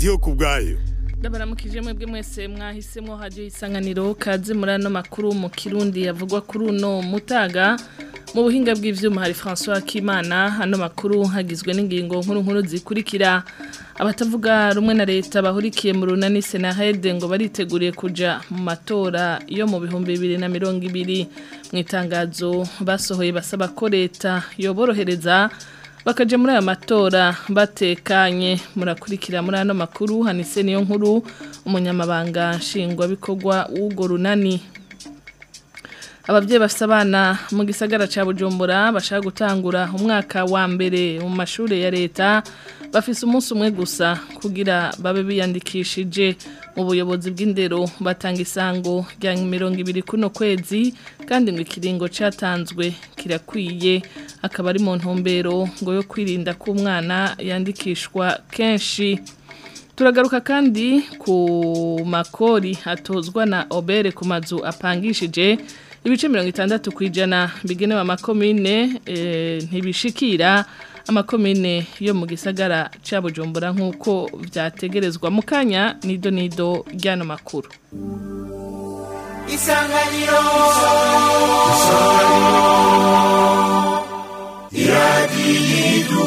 ndiyo ku bwayo ndabaramukije mwebwe mwese mwahisemo hajyo isanganiro kaze muri ano makuru mu kirundi yavugwa kuri uno mutaga mu buhinga bw'ivyuma hari François Kimana ano makuru hagizwe n'ingingo nkuru nkuru zikurikira abatavuga rumwe na leta bahurikiye mu runani Senahede ngo bariteguriye kuja mu matora yo mu bihumbi bibiri na mirongo ibiri mu itangazo basohoye basaba ko leta yoborohereza bakaje muri aya matora batekanye murakurikira muri ano makuru hanise niyo nkuru umunyamabanga nshingwabikorwa w'urwo runani ababyeyi bafite abana mu gisagara cya bujumbura bashaka gutangura umwaka wa mbere mu mashuri ya leta bafise umunsi umwe gusa kugira babe biyandikishije mu buyobozi bw'indero batanga isango rya mirongo ibiri kuno kwezi kandi ngo ikiringo cyatanzwe kirakwiye akaba ari mu ntumbero ngo yo kwirinda ko umwana yandikishwa kenshi turagaruka kandi ku makori atozwa na obere ku mazu apangishije ibice mirongo itandatu ku ijana bigenewe amakomine ntibishikira amakomine yo mu gisagara cya bujumbura nk'uko byategerezwa mu kanya nido nido ry'ano makuru isanganiro iradiyo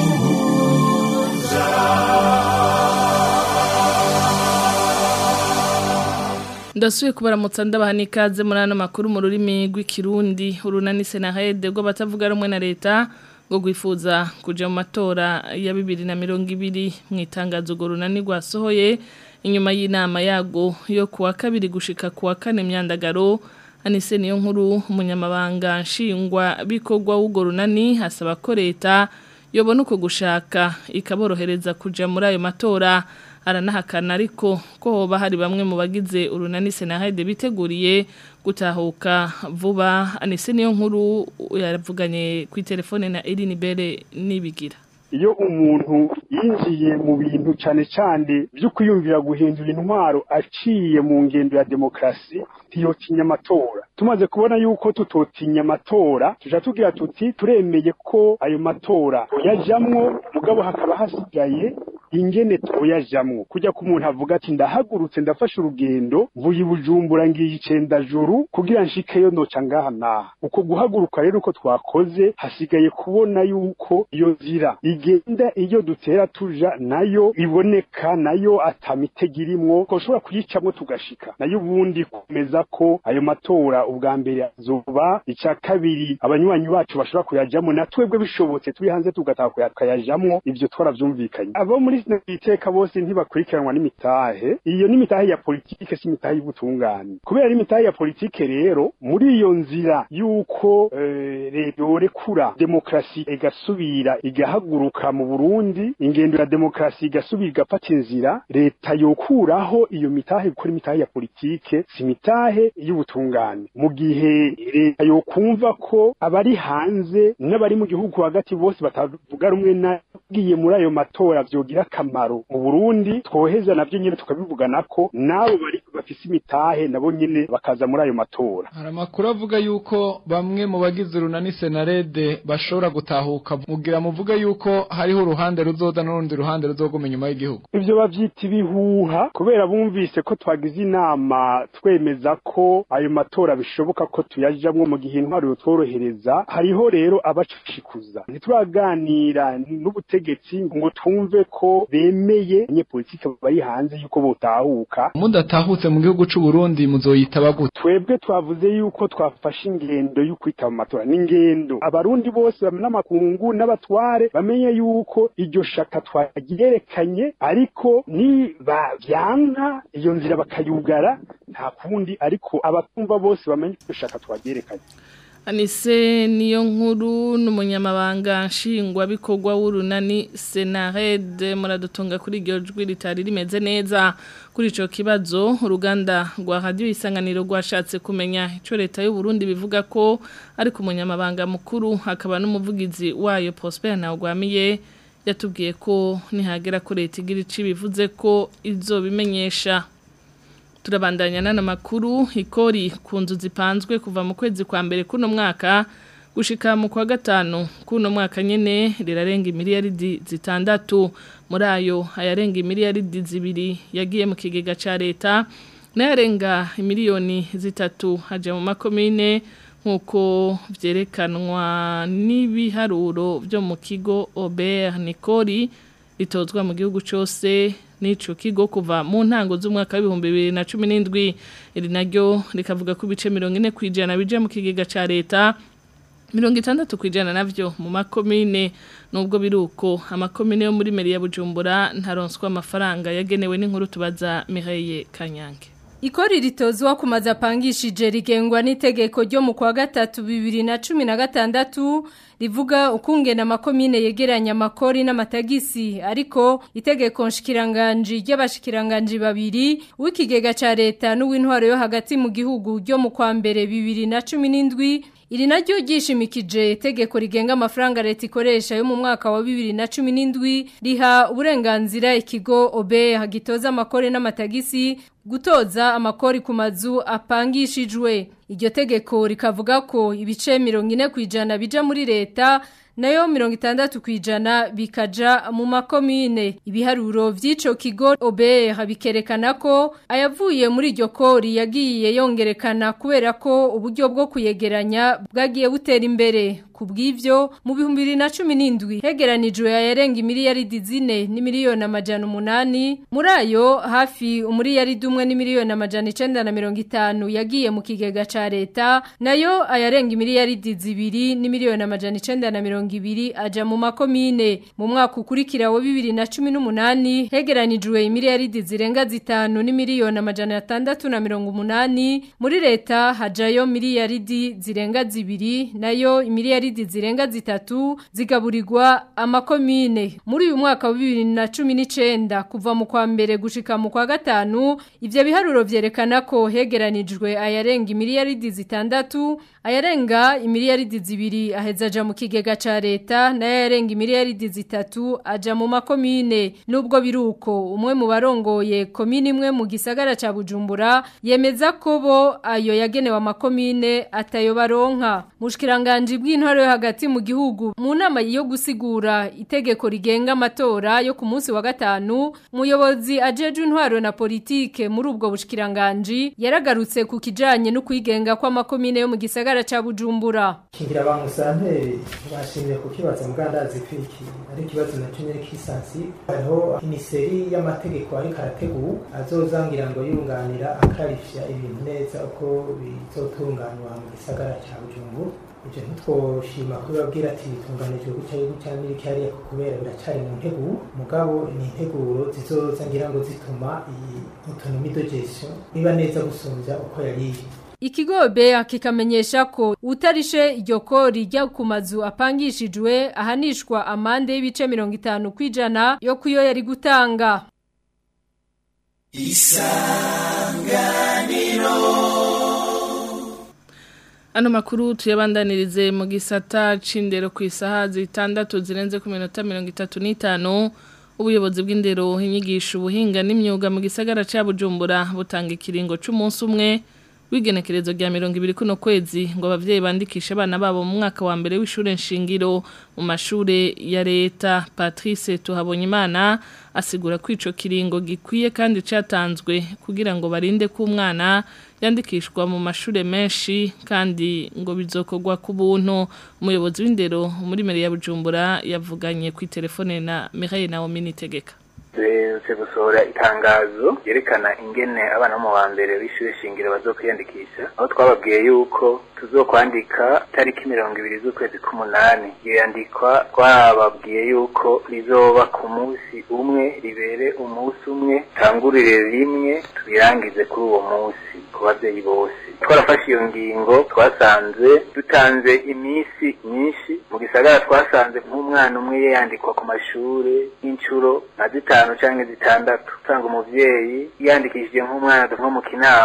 ndasuye kubaramutsa ndabaha n'ikaze muri ano makuru mu rurimi rw'ikirundi urunani senahede rwo batavuga rumwe na leta ngo rwifuza kujya mu matora ya bibiri na mirongo ibiri mu itangazo urwo runani rwasohoye inyuma y'inama yago yo kuwa kabiri gushika kuwa kane myandagaro anise niyo nkuru umunyamabanga nshingwa bikorwa w'urwo runani hasaba ko leta yobona uko gushaka ikaborohereza kujya muri ayo matora aranahakana ariko ko hoba hari bamwe mu bagize urunani senahede biteguriye gutahuka vuba anise niyo nkuru yaravuganye ku telefone na Eline Bere nibigira iyo umuntu yinjiye mu bintu cyane cyane byo kwiyumvira guhindura intwaro aciye mu ngendo ya demokarasi ntiyotinya amatora tumaze kubona yuko tutotinya amatora tuja tugira tuti turemeye ko ayo matora yajamwo mugabo hakaba hasigaye ingene toyajamwo kujya ku muntu avuga ati ndahagurutse ndafashe urugendo mvuye ibujumbura ngiye icenda juru kugira nshikeyo noca ngaha naha uko guhaguruka rero uko twakoze hasigaye kubona yuko iyo nzira igenda iyo dutera tuja nayo iboneka nayo atamitego irimwo ko ushobora kuyicamwo tugashika nayo ubundi kumeza ko ayo matora ubwa mbere azoba icya kabiri abanywanyi bacu bashobora kuyajamwo na twebwe bishobotse turi hanze tugataha kuyajamwo ivyo twaravyumvikanye abo muri iteka bose ntibakurikiranwa n'imitahe iyo n'imitahe ya politike si imitahe y'ubutungane kubera imitahe ya politike rero muri iyo nzira y'uko leta yorekura demokarasi igasubira igahaguruka mu burundi ingendo ya demokarasi igasubira igafata inzira leta yokuraho iyo mitahe gukora imitahe ya politike si imitahe y'ubutungane mu gihe leta yokumva ko abari hanze n'abari mu gihugu hagati bose batavuga rumwe nagiye muri ayo matora vyogira akamaro mu Burundi twoheza navyo nyene tukabivugana ko nabo bari bafise imitahe nabo nyene bakaza muri ayo matora hari amakuru avuga yuko bamwe mu bagize urunani senarede bashobora gutahuka mugira muvuga yuko hariho uruhande ruzoza n'urundi ruhande ruzoguma inyuma y'igihugu ivyo bavyita ibihuha kubera bumvise ko twagize inama twemeza ko ayo matora bishoboka ko tuyajamwo mu gihe intwaro yotworohereza hariho rero abacishikuza ntituraganira n'ubutegetsi ngo twumve ko bemeye abanyepolitike bari hanze yuko botahuka mudatahutse mu gihugu c'u Burundi muzoyitaba gute twebwe twavuze yuko twafashe ingendo yo kwita mu matora n'ingendo abarundi bose n'amakungu n'abatware bamenye yuko iryo shaka twagerekanye ariko ni bavyanka iyo nzira bakayugara nta kundi ariko abatumva bose bamenye iryo shaka twagerekanye Anise niyo nkuru n'umunyamabanga nshingwabikorwa w'urunani Senarede muradutunga kuri iryo jwi ritari rimeze neza kuri ico kibazo uruganda rwa radio isanganiro rwashatse kumenya ico leta y'u Burundi bivuga ko ariko umunyamabanga mukuru akaba n'umuvugizi wayo Prosper Ntagwamiye yatubwiye ko nihagera ko leta igira ici bivuze ko izobimenyesha turabandanya n'ana makuru ikori ku nzu zipanzwe kuva mu kwezi kwa mbere kuno mwaka gushika mu kwa gatanu kuno mwaka nyene rirarenga imiliyaridi zitandatu muri ayo ayarenga imiliyaridi zibiri yagiye mu kigega ca leta n'ayarenga imiliyoni zitatu haja mu makomine nk'uko vyerekanwa n'ibiharuro vyo mu kigo Aubert Nicori ritozwa mu gihugu cose n'ico kigo kuva mu ntango z'umwaka w'ibihumbi bibiri na cumi n'indwi iri naryo rikavuga ko ibice mirongo ine kw'ijana bija mu kigega ca leta mirongo itandatu kw'ijana navyo mu makomine nubwo biruko amakomine yo muri meri ya Bujumbura ntaronswa amafaranga yagenewe n'inkuru tubaza Mireille Kanyange Ikori ritozwa ku mazu apangishije rigengwa n'itegeko ryo mu kwa gatatu bibiri na cumi na gatandatu rivuga ukungena amakomine yegeranya amakori n'amatagisi ariko itegeko nshikiranganji ry'abashikiranganji babiri w'ikigega ca leta n'uw'intwaro yo hagati mu gihugu ryo mu kwa mbere bibiri na cumi n'indwi Iri naryo ryishimikije itegeko rigenga amafaranga leta ikoresha yo mu mwaka wa 2017 riha uburenganzira ikigo OBE hagitoza amakore n'amatagisi gutoza amakori ku mazu apangishijwe iryo tegeko rikavuga ko ibice 40 kwijana bija muri leta nayo mirongo itandatu kwijana bikaja mu makomine ibiharuro vy'ico kigo OBE bikerekana ko ayavuye muri iryo kori yagiye yongerekana kubera ko uburyo bwo kuyegeranya bwagiye butera imbere kubw'ivyo mu bihumbi bibiri na cumi n'indwi hegeranijwe ayarenga imiliyaridi zine n'imiliyoni amajana umunani muri ayo hafi umuliyaridi umwe n'imiliyoni amajana icenda na mirongo itanu yagiye mu kigega ca leta nayo ayarenga imiliyaridi zibiri n'imiliyoni amajana icenda na mirongo ibiri aja mu makomine mu mwaka ukurikira wa bibiri na cumi n'umunani hegeranijwe imiliyaridi zirenga zitanu n'imiliyoni amajana atandatu na mirongo umunani muri leta hajayo miliyaridi zirenga zibiri nayo imiliyaridi zirenga zitatu zigaburirwa amakomine muri uyu mwaka wa bibiri na cumi n'icenda kuva mu kwa mbere gushika mu kwa gatanu ivyo biharuro vyerekana ko hegeranijwe ayarenga imiliyaridi zitandatu ayarenga imiliyaridi zibiri aheza aja mu kigega ca leta nayo ayarenga imiliyaridi zitatu aja mu makomine nubwo biruko umwe mu barongoye komine imwe mu gisagara ca Bujumbura yemeza ko bo ayo yagenewe amakomine atayo baronka mushikiranganje bw'intwaro yo hagati mu gihugu mu nama yo gusigura itegeko rigenga amatora yo ku munsi wa gatanu umuyobozi ajeje intwaro na politike muri ubwo bushikiranganje yaragarutse ku kijanye no kwigenga kw'amakomine yo mu gisagara ca Bujumbura kingira ba musanteri bashimye kukibaza mugandazi kwiki ari kibazo na cyo kisansi hariho imiseri y'amategeko ari karategu azozangira ngo yunganira akarifya ibintu neza uko bizotunganywa mu gisagara ca Bujumbura ibyo ntitwoshima kubabwira ati bitunganijwe gutya gutya n'ibiki hariya kubera biracari mu nteguro mugabo ni integuro zizoza ngira ngo zituma iyi autonomie de gestion iba neza gusumbya uko yari iri Ikigo bea kikamenyesha ko utarishe iryo kori rya ku mazu apangishijwe ahanishwa amande y'ibice 50 kwijana yo kuyo yari gutanga Isanganiro Ano makuru tuyabandanirize mu gisata c'indero ku isaha zitandatu zirenze ku minota 35 ubuyobozi bw'indero inyigisho ubuhinga n'imyuga mu gisagara ca Bujumbura butanga ikiringo c'umunsi umwe w'igenekerezo rya mirongo ibiri kuno kwezi ngo abavyeyi bandikishe abana babo mu mwaka wa mbere w'ishure nshingiro mu mashure ya leta Patrice Tuhabonyimana asigura ko ico kiringo gikwiye kandi catanzwe kugira ngo barinde ko umwana yandikishwa mu mashure menshi kandi ngo bizokorwa ku buntu umuyobozi w'indero muri meri ya Bujumbura yavuganye ku telefone na Mireille Naomi Nitegeka duherutse gusohora itangazo ryerekana ingene abana bo mu wa mbere w'ishure shingiro bazokwiyandikisha aho twababwiye yuko tuzokwandika tariki mirongo ibiri z'ukwezi k'umunani iyo yandikwa twababwiye yuko rizoba ku munsi umwe ribere umunsi umwe tangurire rimwe tubirangize kuri uwo munsi ku babyeyi bose twarafashe iyo ngingo twasanze dutanze iminsi myinshi mu gisagara twasanze nk'umwana umwe yandikwa ku mashure y'inshuro nka zitanu canke zitandatu usanga umuvyeyi yandikishije nk'umwana nko mu kinama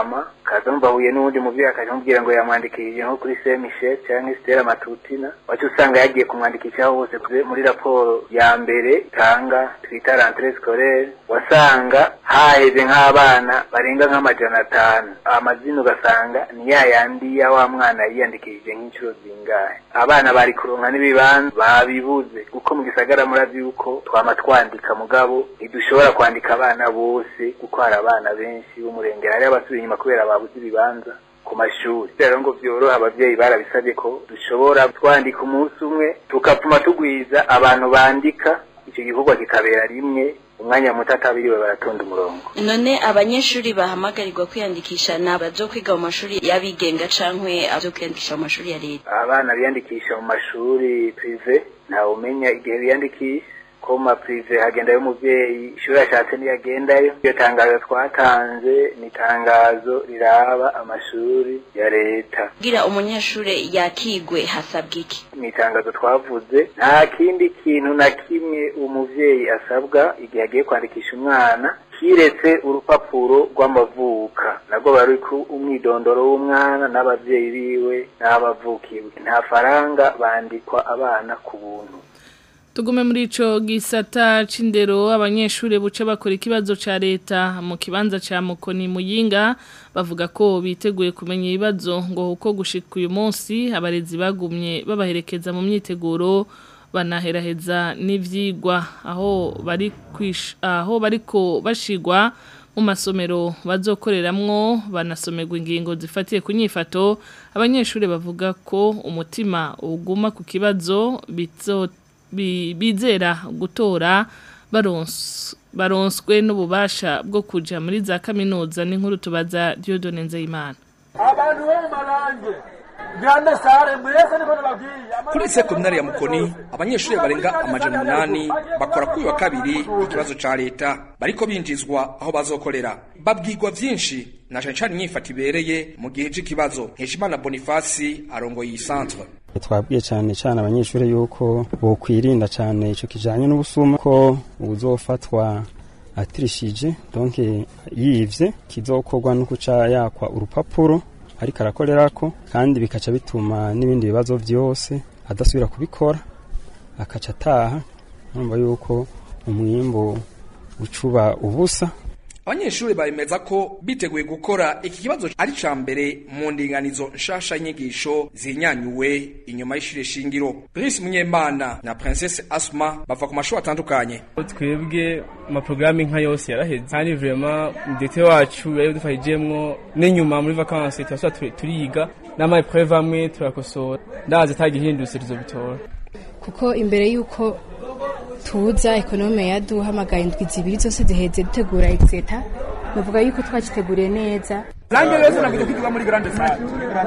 akaza numva ahuye n'uwundi muvyeyi akaja amubwira ngo yamwandikishije nko kuri Saint Michel canke Stella Matutina wacu usanga yagiye kumwandikishaho hose kure- muri raporo ya mbere itanga twita rentrée scolaire wasanga haheze nk'abana barenga nk'amajana atanu amazina ugasanga ni ya yandi ya wa mwana yiyandikishije nk'inshuro zingahe abana bari kuronka n'ibibanza babibuze kuko mu gisagara murazi yuko twama twandika mugabo ntidushobora kwandika abana bose kuko hari abana benshi b'umurengera hariho abasubiye inyuma kubera babuze ibibanza ku mashuri rero ngo vyoroha abavyeyi barabisabye ko dushobora twandika umunsi umwe tukapfuma tugwiza abantu bandika ico gikorwa kikabera rimwe umwanya muto atabiriwe baratonda umurongo none abanyeshuri bahamagarirwa kwiyandikisha ni abazo kwiga mu mashuri y'abigenga cankwe abazo kwiyandikisha mu mashuri ya leta abana biyandikisha mu mashuri prive ntawe umenya igihe biyandikisha ko mu maprive hagendayo umuvyeyi ishuri ashatse niyagendayo iyo tangazo twatanze ni itangazo riraba amashuri ya leta kugira umunyeshuri yakigwe hasabwa iki ni itangazo twavuze nta kindi kintu na kimwe umuvyeyi asabwa igihe agiye kwandikisha umwana kiretse urupapuro rw'amavuka nabwo bari ku umwidondoro w'umwana n'abavyeyi biwe n'abavukiwe nta faranga bandikwa abana ku buntu Tugume muri ico gisata c'indero abanyeshure buce bakora ikibazo ca leta mu kibanza ca Mukoni Muyinga bavuga ko biteguye kumenya ibibazo ngo uko gushika uyu munsi abarezi bagumye babaherekeza mu myiteguro banaheraheza n'ivyigwa aho bari kwish aho bariko bashigwa mu masomero bazokoreramwo banasomerwa ingingo zifatiye ku nyifato abanyeshure bavuga ko umutima uguma ku kibazo bizo bi- bizera gutora barons- baronswe n'ububasha bwo kuja muri za kaminuza n'inkuru tubaza Dieudonne Nzeyimana abantu bo mu marange grande sare mwese niko nababwiye kuri sekonari ya mukoni abanyeshuri barenga amajana umunani bakora kuri uyu wa kabiri ikibazo ca leta bariko binjizwa aho bazokorera babwirwa vyinshi na cane cane inyifata ibereye mu gihe c'ikibazo nkeshimana bonifasi arongoye iyi centre twabwiye cyane cyane abanyeshuri yuko bokwirinda cyane icyo kijanye n'ubusuma ko uzofatwa atirishije donc yivye kizokorwa no kuca yakwa urupapuro ariko arakorerako kandi bikaca bituma n'ibindi bibazo vyose adasubira kubikora akaca ataha urumva yuko umwimbu ucuba ubusa abanyeshuri baremeza ko biteguye gukora iki kibazo ari ca mbere mu ndinganizo nshasha y'inyigisho zinyanyuwe inyuma y'ishure shingiro Brice Munyemana na Princesse Asma bava ku mashuri atandukanye twebwe amaporogaramu nka yose yaraheze kandi vrema mudete wacu yari dufashijemwo n'inyuma muri vakansi turasubira turiga n'amapreve amwe turakosora ndazi atagihindutse tuzobitora kuko imbere y'uko tuza ekonome yaduhamagaye indwi zibiri zose ziheze dutegura exeta bavuga yuko twakiteguriye neza Zange wese nakuja kwiga muri grande salle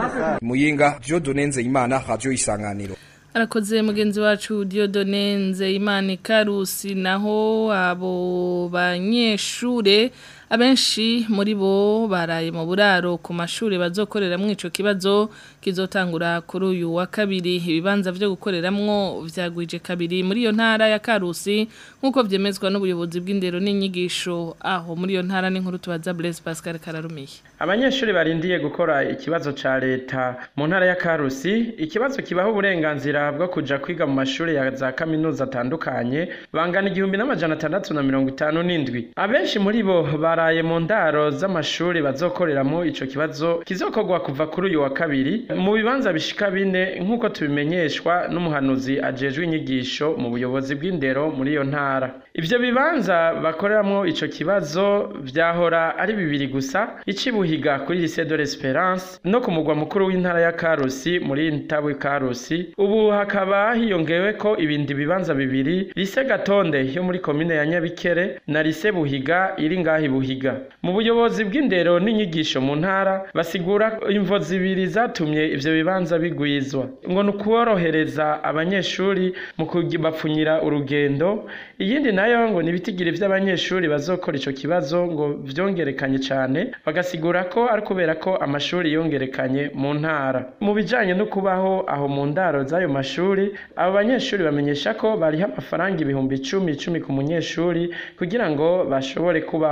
Muyinga Dieudonne Nzeyimana radio isanganiro Arakoze mugenzi wacu Dieudonne Nzeyimana Karusi naho abo banyeshure abenshi muri bo baraye mu buraro ku mashuri bazokoreramwo ico kibazo kizotangura kuri uyu wa kabiri ibibanza vyo gukoreramwo vyagwije kabiri muri iyo ntara ya Karusi nkuko vyemezwa n'ubuyobozi bw'indero n'inyigisho aho muri iyo ntara n'inkuru tubaza Blaise Pascal Kararumiye abanyeshuri barindiye gukora ikibazo ca leta mu ntara ya Karusi ikibazo kibaho uburenganzira bwo kuja kwiga mu mashuri ya za kaminuza atandukanye bangana igihumbi n'amajana atandatu na mirongo itanu n'indwi abenshi muri bo baraye mu ndaro z'amashuri bazokoreramo ico kibazo kizokorwa kuva kuri uyu wa kabiri mu bibanza bishika bine nk'uko tubimenyeshwa n'umuhanuzi ajejwe inyigisho mu buyobozi bw'indero muri iyo ntara ivyo bibanza bakoreramwo ico kibazo vyahora ari bibiri gusa icibuhiga kuri lycée de l'Espérance no ku mugwa mukuru w'intara ya Karusi muri Ntabwe Karusi ubu hakaba hiyongewe ko ibindi bibanza bibiri lycée Gatonde yo muri komine ya Nyabikere na lycée Buhiga iri ngahi Buhiga mu buyobozi bw'indero n'inyigisho mu ntara basigura imvo zibiri zatumye ivyo bibanza bigwizwa ngo nukuborohereza abanyeshuri mu kubapfunyira urugendo iyindi nayo ngo nibitigire vy'abanyeshuri bazokora ico kibazo ngo vyongerekanye cane bagasigura ko ari kubera ko amashuri yongerekanye mu ntara mu bijanye no kubaho aho mu ndaro z'ayo mashuri abo banyeshuri bamenyesha ko bariha amafaranga ibihumbi icumi icumi ku munyeshuri kugira ngo bashobore kubaho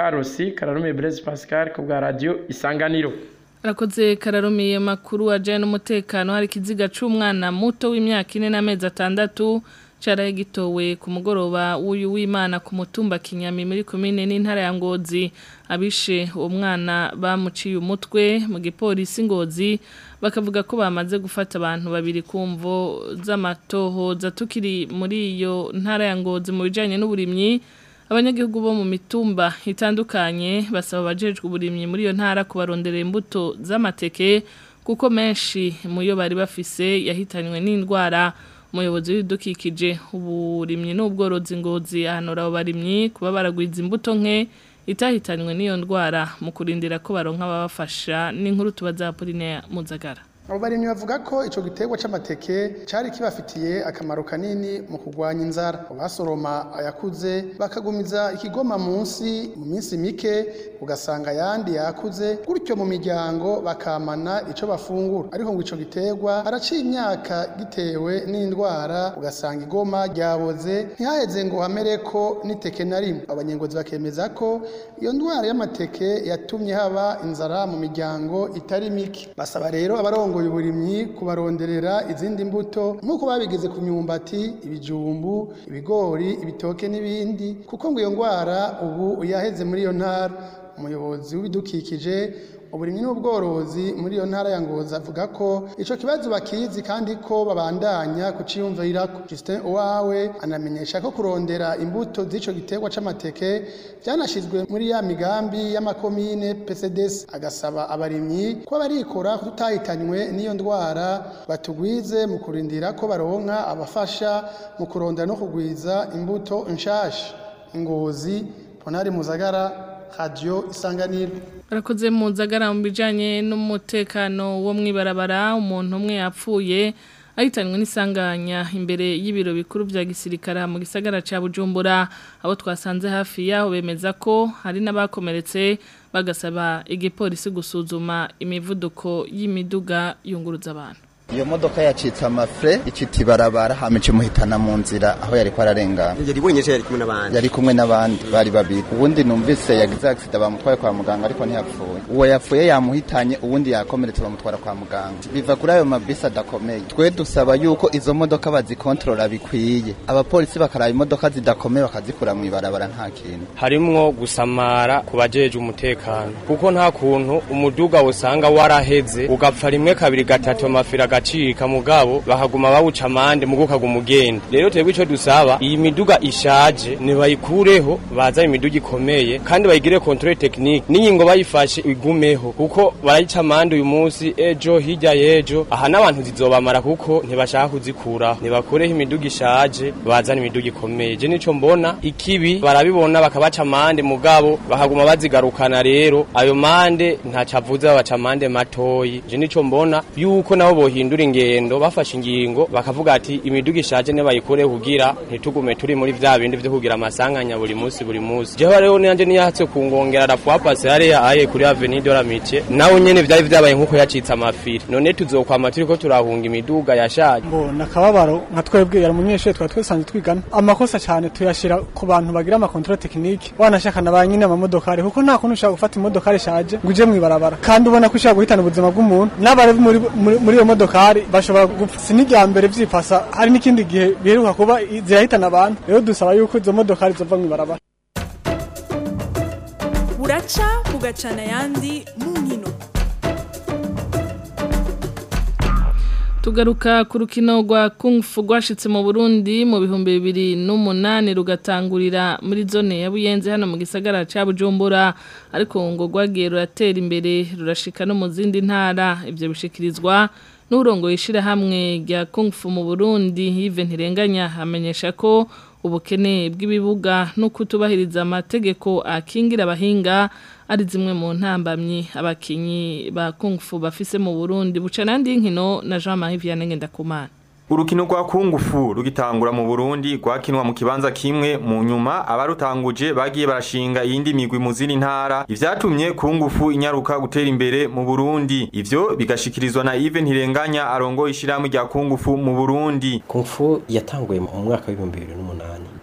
Karusi Kararume Blaise Pascal ku bwa radio Isanganiro Arakoze kararumiye makuru ajanye n'umutekano hari kiziga c'umwana muto w'imyaka 4 n'amezi atandatu caraye gitowe ku mugoroba w'uyu w'Imana ku mutumba Kinyami muri commune n'intara ya Ngozi abishe uwo mwana bamuciye umutwe mu gipolisi Ngozi bakavuga ko bamaze gufata abantu babiri kumvo z'amatohoza tukiri muri iyo ntara ya Ngozi mu bijanye n'uburimyi abanyagihugu bo mu mitumba itandukanye basaba abajejwe uburimyi muri iyo ntara kubarondera imbuto z'amateke kuko menshi mu yo bari bafise yahitanywe n'indwara umuyobozi w'ibidukikije uburimyi n'ubworozi ngozi ahanura abo barimyi kuba baragwiza imbuto nke itahitanywe n'iyo ndwara mu kurindira ko baronka ababafasha n'inkuru tubaza Apoline Muzagara abo barimyi bavuga ko ico giterwa c'amateke cari kibafitiye akamaro kanini mu kurwanya inzara basoroma ayakuze bakagumiza ikigoma munsi mu minsi mike ugasanga ayandi yakuze gutyo mu miryango bakamana ico bafungura ariko ngo ico giterwa haraciye imyaka gitewe n'indwara ugasanga igoma ryaboze ntihaheze ngo hamereko n'iteke na rimwe abanyengozi bakemeza ko iyo ndwara y'amateke yatumye haba inzara mu miryango itari mike basaba rero abarongo abarongoye uburimyi kubaronderera izindi mbuto nk'uko babigize ku myumbati ibijumbu ibigori ibitoke n'ibindi kuko ngo iyo ndwara ubu yaheze muri iyo ntara umuyobozi w'ibidukikije uburimyi n'ubworozi muri iyo ntara ya Ngozi avuga ko ico kibazo bakizi kandi ko babandanya kuciyumvirirako Justin Uwawe anamenyesha ko kurondera imbuto z'ico giterwa c'amateke byanashizwe muri ya migambi y'amakomine PCDS agasaba abarimyi ko barikora tutahitanywe n'iyo ndwara batugwize mu kurindira ko baronka abafasha mu kurondera no kugwiza imbuto nshasha Ngozi Ponari Muzagara Radio Isanganiro Barakoze mu nzagara mu bijanye n'umutekano wo mwibarabara umuntu umwe yapfuye ahitanywe n'isanganya imbere y'ibiro bikuru bya gisirikare mu gisagara ca Bujumbura abo twasanze hafi yaho bemeza ko hari n'abakomeretse bagasaba igipolisi gusuzuma imivuduko y'imiduga yunguruza abantu iyo modoka yacitse amafre icita ibarabara hamice muhitana mu nzira aho yari ararengana yari wenyeshe yari kumwe n'abandi yari kumwe n'abandi bari babiri ubundi numvise yagize accident bamutwaye kwa muganga ariko ntiyapfuye uwo yapfuye yamuhitanye ubundi yakomeretse bamutwara kwa muganga biva kuri ayo mabisi adakomeye twe dusaba yuko izo modoka bazikontorora bikwiye abapolisi bakaraba imodoka zidakomeye bakazikura mu ibarabara nta kintu harimwo gusamara ku bajeje umutekano kuko nta kuntu umuduga usanga waraheze ugapfa rimwe kabiri gatatu amafira agacika mugabo bakaguma bawuca amande mugo kaguma ugenda rero twebwe ico dusaba iyi miduga ishaje nibayikureho baza imiduga ikomeye kandi bayigire controle technique n'ingingo bayifashe igumeho kuko barayica amande uyu munsi ejo hirya yejo aha n'abantu zizobamara kuko ntibashaka kuzikuraho nibakureho imiduga ishaje bazana imiduga ikomeye je nico mbona ikibi barabibona bakabaca amande mugabo bakaguma bazigarukana rero ayo mande ntacavuze babaca amande matoyi je nico mbona yuko nabo bohi bahindura ingendo bafashe ingingo bakavuga ati imiduga ishaje ne bayikore kugira ntitugume turi muri vya bindi vyo kugira amasanganya buri munsi buri munsi jewe rero nanje niyahatse kungongera rafwa passe hariya aye kuri avenue de la Mitie nawe nyene vyari vyabaye nkuko yacitse amafiri none tuzokwama turiko turahunga imiduga yashaje ngo nakababaro nka twebwe yari umunyeshuri twari twisanzwe twigana amakosa cyane tuyashira ku bantu bagira ama control technique wanashaka na banyine amamodokari kuko nta kuntu ushaka gufata imodokari ishaje ngo uje mwibarabara kandi ubona ko ushaka guhitana ubuzima bw'umuntu n'abari muri muri iyo modokari bashobora gupfa sinijya mbere vyipasa hari n'ikindi gihe biheruka kuba zirahitana abantu rero dusaba yuko izo modokari zova mwibarabara buraca bugacana ayandi mu nkino tugaruka ku rukino rwa kungufu rwashitse mu burundi mu bihumbi bibiri n'umunani rugatangurira muri zone ya buyenzi hano mu gisagara cya bujumbura ariko ngo rwagiye ruratera imbere rurashika no mu zindi ntara ibyo bishikirizwa n'urongo hamwe rya kungufu mu burundi yive ntirenganya amenyesha ko ubukene bw'ibibuga no kutubahiriza amategeko akingira abahinga ari zimwe mu ntambamyi abakinyi ba kungufu bafise mu Burundi buca nandi nkino na Jean Marie Vianney Ngendakumana Urukino rwa kungufu rugitangura mu Burundi rwakinwa mu kibanza kimwe mu nyuma abarutanguje bagiye barashinga iyindi migwi mu zindi ntara ivyatumye kungufu inyaruka gutera imbere mu Burundi ivyo bigashikirizwa na Yves Ntirenganya arongo ishiramwe rya kungufu mu Burundi kungufu yatanguye mu mwaka wa 2008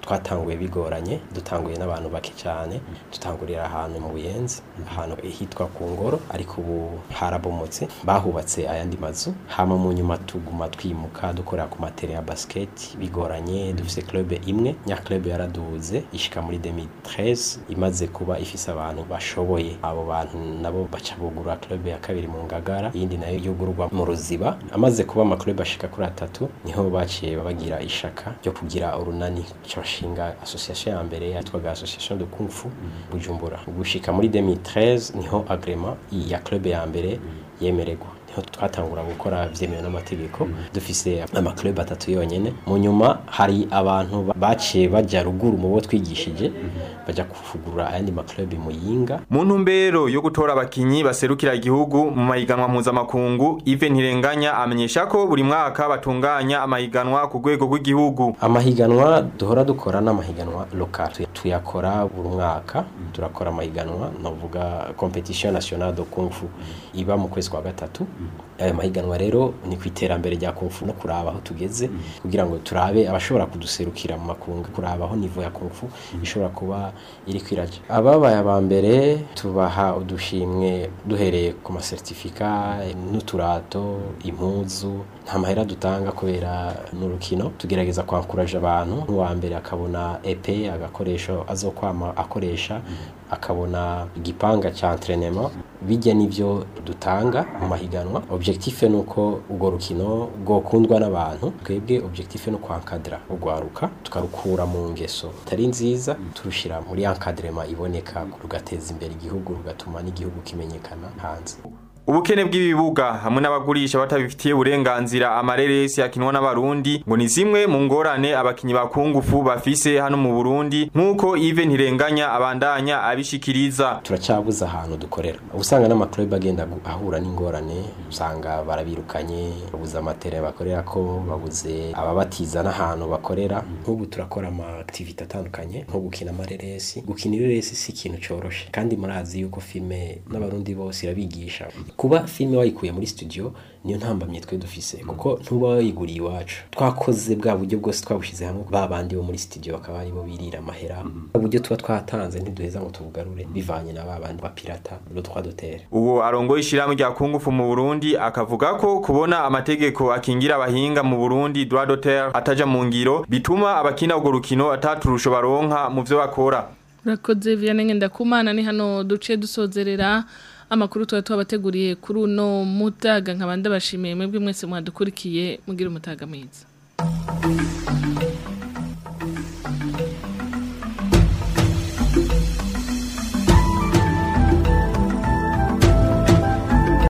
twatanguye bigoranye dutanguye n'abantu bake cyane dutangurira ahantu mu buyenzi ahantu hitwa ku ngoro ariko ubu harabomotse bahubatse ayandi mazu hama mu nyuma tuguma twimuka dukorera ku matere ya basket bigoranye dufise club imwe nya club yaraduze ishika muri 2013 imaze kuba ifise abantu bashoboye abo bantu nabo baca bugura club ya kabiri mu ngagara iyindi nayo yugururwa mu ruziba amaze kuba ama club ashika kuri atatu niho baciye bagira ishaka ryo kugira urunani cyabashinga association ya mbere yitwaga association de kung fu bujumbura gushika muri 2013 niho agrema ya club ya mbere yemererwa niho twatangura gukora vyemewe n'amategeko dufise ama club atatu yonyene mu nyuma hari abantu baciye baja ruguru mu bo twigishije baja kuvugurura ayandi ma club mu yinga mu ntumbero yo gutora abakinyi baserukira igihugu mu mahiganwa mpuzamakungu Yves Ntirenganya amenyesha ko buri mwaka batunganya amahiganwa ku rwego rw'igihugu amahiganwa duhora dukora n'amahiganwa local tuyakora buri mwaka turakora amahiganwa navuga competition nationale de kung fu iba mu kwezi kwa gatatu aya mahiganwa rero ni ku iterambere rya kung fu no kuraba aho tugeze kugira ngo turabe abashobora kuduserukira mu makungu kuraba aho nivo ya kung fu ishobora kuba iri kwiraja ababaye aba mbere tubaha udushimwe duhereye ku masertifika n'uturato impuzu nta mahera dutanga kubera n'urukino tugerageza kwankuraje abantu nk'uwa mbere akabona epe agakoresho azokwama akoresha akabona igipanga cya entraînement bijya n'ibyo dutanga mu mahiganwa objectif ni uko urwo rukino rwokundwa n'abantu twebwe objectif ni ukwankadira urwaruka tukarukura mu ngeso atari nziza turushyira muri encadrement iboneka rugateza imbere igihugu rugatuma n'igihugu kimenyekana hanze ubukene bw'ibibuga hamwe n'abagurisha batabifitiye uburenganzira amareresi yakinwa n'abarundi ngo ni zimwe mu ngorane abakinyi ba kungufu bafise hano mu Burundi nk'uko Yves Ntirenganya abandanya abishikiriza turacyabuza ahantu dukorera usanga n'amaklub agenda ahura n'ingorane usanga barabirukanye babuze amatere bakorera ko babuze ababatiza n'ahantu bakorera nk'ubu turakora ama activite atandukanye nko gukina amareresi gukina ireresi si ikintu coroshe kandi murazi yuko filme n'abarundi bose irabigisha kuba filime wayikuye muri studio niyo ntambamye twe dufise kuko ntuba wayiguriye iwacu twakoze bwa buryo bwose twabushize hamwe ba bandi bo muri studio bakaba aribo birira amahera uburyo tuba twatanze ntiduheza ngo tubugarure bivanye na ba bandi bapirata le droit d'auteur uwo arongoye ishirahamwe rya kungufu mu Burundi akavuga ko kubona amategeko akingira abahinga mu Burundi droit d'auteur ataja mu ngiro bituma abakina urwo rukino ataturusho baronka mu vyo bakora urakoze Vianney Ngendakumana ni hano duce dusozerera amakuru tuba tubateguriye kuri uno mutaga nkabanda bashimiye mwebwe mwese mwadukurikiye mugira umutaga mwiza